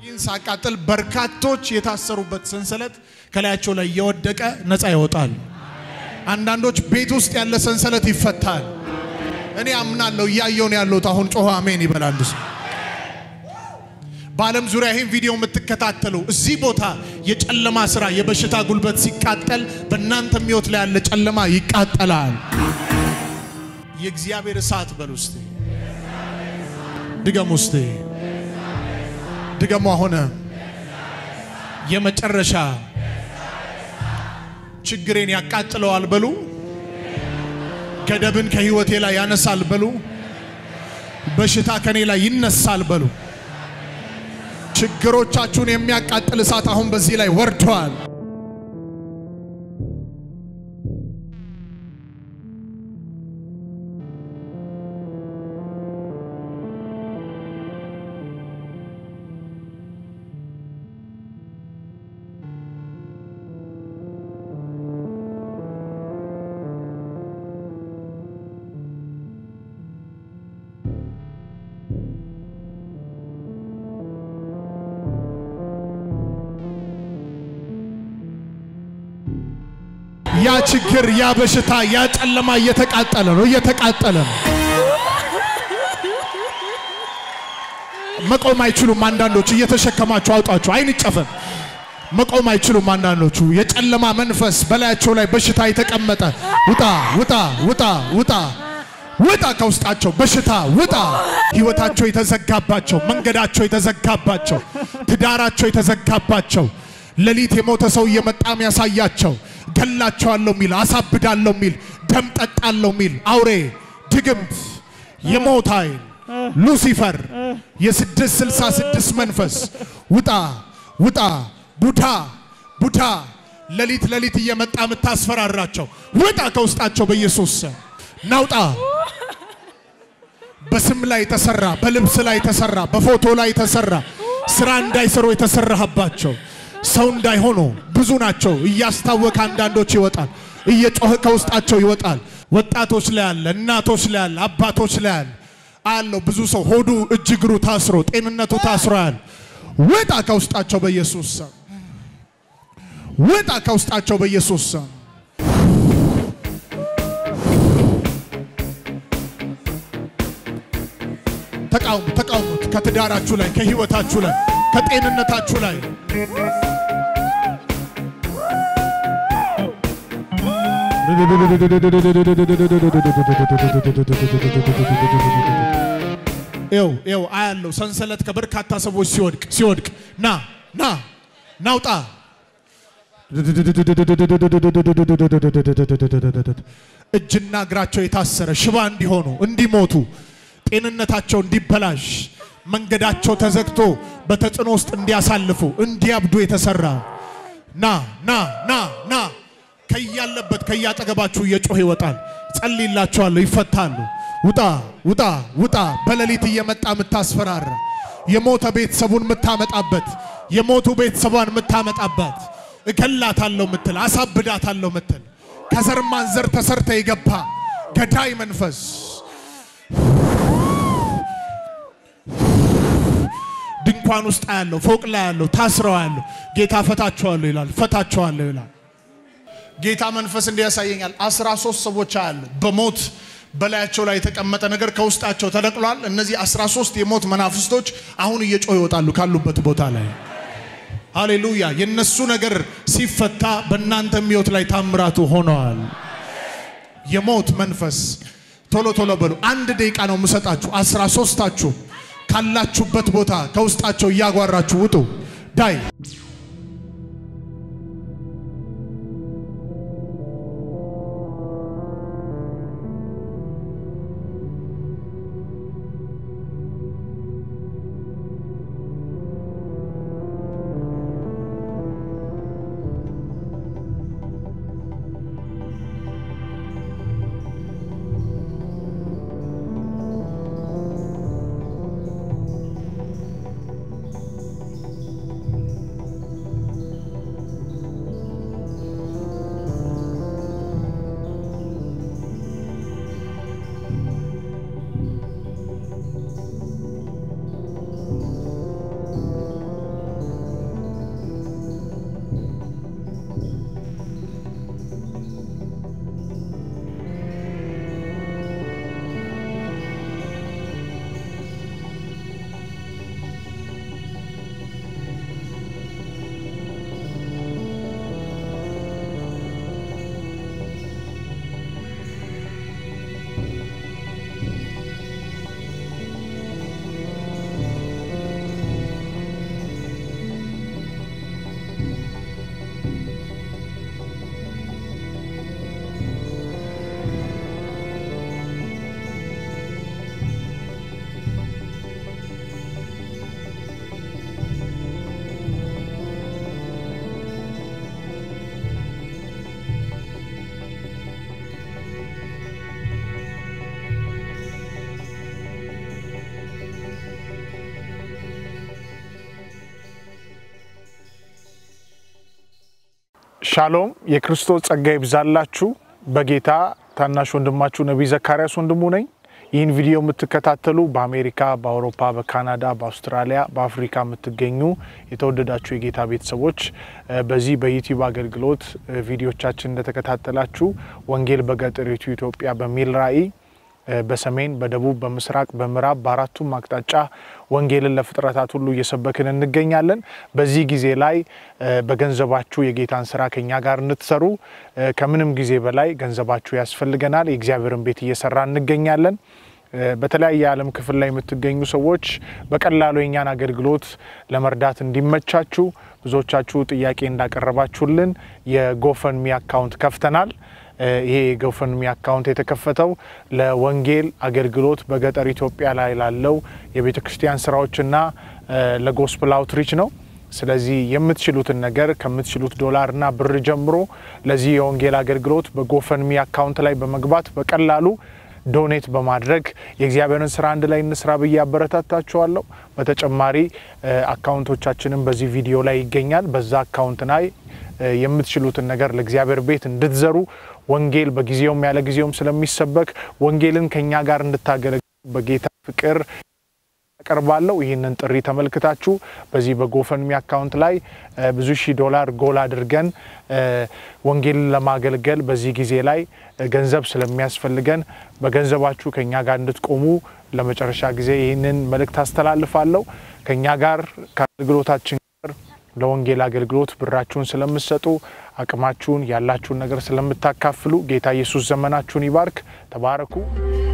ይህን ሳቃጥል በርካቶች የታሰሩበት ሰንሰለት ከላያቸው ላይ እየወደቀ ነፃ ይወጣል። አንዳንዶች ቤት ውስጥ ያለ ሰንሰለት ይፈታል። እኔ አምናለሁ። እያየው ነው ያለሁት። አሁን ጮኸ አሜን ይበላል ሰው። በዓለም ዙሪያ ይህን ቪዲዮ የምትከታተሉ እዚህ ቦታ የጨለማ ስራ፣ የበሽታ ጉልበት ሲቃጠል በእናንተ ሕይወት ላይ ያለ ጨለማ ይቃጠላል። የእግዚአብሔር እሳት በሉ እስቲ፣ ድገሙ እስቲ፣ ድገሙ። አሁን የመጨረሻ ችግሬን ያቃጥለዋል በሉ። ገደብን ከህይወቴ ላይ ያነሳል በሉ። በሽታ ከኔ ላይ ይነሳል በሉ። ችግሮቻችሁን የሚያቃጥል እሳት አሁን በዚህ ላይ ወርዷል። ያ ችግር፣ ያ በሽታ፣ ያ ጨለማ እየተቃጠለ ነው፣ እየተቃጠለ ነው። መቆም አይችሉም። አንዳንዶቹ እየተሸከማችሁ አውጣችሁ፣ አይን ይጨፈን። መቆም አይችሉም። አንዳንዶቹ የጨለማ መንፈስ በላያቸው ላይ በሽታ የተቀመጠ ውጣ፣ ውጣ፣ ውጣ፣ ውጣ፣ ውጣ ከውስጣቸው በሽታ ውጣ። ህይወታቸው የተዘጋባቸው፣ መንገዳቸው የተዘጋባቸው፣ ትዳራቸው የተዘጋባቸው ሌሊት የሞተ ሰው እየመጣም ያሳያቸው ገላቸዋለሁ ሚል አሳብዳለሁ ሚል ደም ጠጣለሁ ሚል አውሬ ድግምት የሞት ኃይል ሉሲፈር የስድስት ስልሳ ስድስት መንፈስ ውጣ ውጣ ቡዳ ቡዳ ሌሊት ሌሊት እየመጣ የምታስፈራራቸው ውጣ ከውስጣቸው በኢየሱስ ስም ናውጣ በስም ላይ የተሰራ በልብስ ላይ የተሰራ በፎቶ ላይ የተሰራ ስራ እንዳይሰሩ የተሰራህባቸው ሰው እንዳይሆኑ ብዙ ናቸው። እያስታወቀ አንዳንዶች ይወጣል፣ እየጮኸ ከውስጣቸው ይወጣል። ወጣቶች ላይ አለ፣ እናቶች ላይ አለ፣ አባቶች ላይ አለ አለው። ብዙ ሰው ሆዱ እጅ እግሩ ታስሮ ጤንነቱ ታስሮ ያለ ውጣ ከውስጣቸው በኢየሱስ ስም ውጣ ከውስጣቸው በኢየሱስ ስም ተቃውሙ፣ ተቃውሙት ከትዳራችሁ ላይ ከህይወታችሁ ላይ ከጤንነታችሁ ላይ ይው ይው አያለው ሰንሰለት ከበርካታ ሰዎች ሲወድቅ ሲወድቅ ና ና ናውጣ እጅና እግራቸው የታሰረ ሽባ እንዲሆኑ እንዲሞቱ ጤንነታቸው እንዲበላሽ መንገዳቸው ተዘግቶ በተጽዕኖ ውስጥ እንዲያሳልፉ እንዲያብዱ የተሰራ ና ና ና ና ከያለበት ከያጠገባችሁ እየጮህ ይወጣል። ጸልይላቸዋለሁ፣ ይፈታሉ። ውጣ ውጣ ውጣ። በሌሊት እየመጣ የምታስፈራራ የሞተ ቤተሰቡን የምታመጣበት የሞቱ ቤተሰቧን የምታመጣባት እገላታለሁ ምትል አሳብዳታለሁ ምትል ከዘር ማንዘር ተሰርተ የገባ ገዳይ መንፈስ ድንኳን ውስጥ ያለው ፎቅ ላይ ያለው ታስረው ያለው ጌታ ፈታቸዋለሁ ይላል። ፈታቸዋለሁ ይላል። ጌታ መንፈስ እንዲያሳየኛል። አስራ ሶስት ሰዎች አሉ በሞት በላያቸው ላይ የተቀመጠ ነገር ከውስጣቸው ተነቅሏል። እነዚህ አስራ ሶስት የሞት መናፍስቶች አሁን እየጮህ ይወጣሉ ካሉበት ቦታ ላይ። ሃሌሉያ! የነሱ ነገር ሲፈታ በእናንተ ሕይወት ላይ ታምራቱ ሆነዋል። የሞት መንፈስ ቶሎ ቶሎ በሉ። አንድ ደቂቃ ነው የምሰጣችሁ። አስራ ሶስታችሁ ካላችሁበት ቦታ ከውስጣቸው እያጓራችሁ ውጡ። ዳይ ሻሎም የክርስቶስ ጸጋ ይብዛላችሁ። በጌታ ታናሽ ወንድማችሁ ነቢይ ዘካርያስ ወንድሙ ነኝ። ይህን ቪዲዮ የምትከታተሉ በአሜሪካ፣ በአውሮፓ፣ በካናዳ፣ በአውስትራሊያ፣ በአፍሪካ የምትገኙ የተወደዳችሁ የጌታ ቤተሰቦች በዚህ በዩቲዩብ አገልግሎት ቪዲዮቻችን እንደተከታተላችሁ ወንጌል በገጠሪቱ ኢትዮጵያ በሚል ራዕይ በሰሜን፣ በደቡብ፣ በምስራቅ፣ በምዕራብ በአራቱም አቅጣጫ ወንጌልን ለፍጥረታት ሁሉ እየሰበክን እንገኛለን። በዚህ ጊዜ ላይ በገንዘባችሁ የጌታን ስራ ከኛ ጋር እንድትሰሩ ከምንም ጊዜ በላይ ገንዘባችሁ ያስፈልገናል። የእግዚአብሔርን ቤት እየሰራ እንገኛለን። በተለያየ የዓለም ክፍል ላይ የምትገኙ ሰዎች በቀላሉ የኛን አገልግሎት ለመርዳት እንዲመቻችሁ ብዙዎቻችሁ ጥያቄ እንዳቀረባችሁልን የጎፈንሚ አካውንት ከፍተናል። ይሄ የጎፈንሚ አካውንት የተከፈተው ለወንጌል አገልግሎት በገጠር ኢትዮጵያ ላይ ላለው የቤተ ክርስቲያን ስራዎችና ለጎስፕል አውትሪች ነው። ስለዚህ የምትችሉትን ነገር ከምትችሉት ዶላርና ብር ጀምሮ ለዚህ የወንጌል አገልግሎት በጎፈንሚ አካውንት ላይ በመግባት በቀላሉ ዶኔት በማድረግ የእግዚአብሔርን ስራ አንድ ላይ እንስራ ብዬ አበረታታችኋለሁ። በተጨማሪ አካውንቶቻችንም በዚህ ቪዲዮ ላይ ይገኛል። በዛ አካውንት ላይ የምትችሉትን ነገር ለእግዚአብሔር ቤት እንድትዘሩ ወንጌል በጊዜውም ያለ ጊዜውም ስለሚሰበክ ወንጌልን ከኛ ጋር እንድታገለግሉ በጌታ ፍቅር ያቀርባለሁ። ይህንን ጥሪ ተመልክታችሁ በዚህ በጎፈንሚ አካውንት ላይ ብዙ ሺህ ዶላር ጎል አድርገን ወንጌልን ለማገልገል በዚህ ጊዜ ላይ ገንዘብ ስለሚያስፈልገን በገንዘባችሁ ከኛ ጋር እንድትቆሙ ለመጨረሻ ጊዜ ይህንን መልእክት አስተላልፋለሁ። ከኛ ጋር ከአገልግሎታችን ጋር ለወንጌል አገልግሎት ብራችሁን ስለምትሰጡ አቅማችሁን ያላችሁን ነገር ስለምታካፍሉ ጌታ ኢየሱስ ዘመናችሁን ይባርክ። ተባረኩ።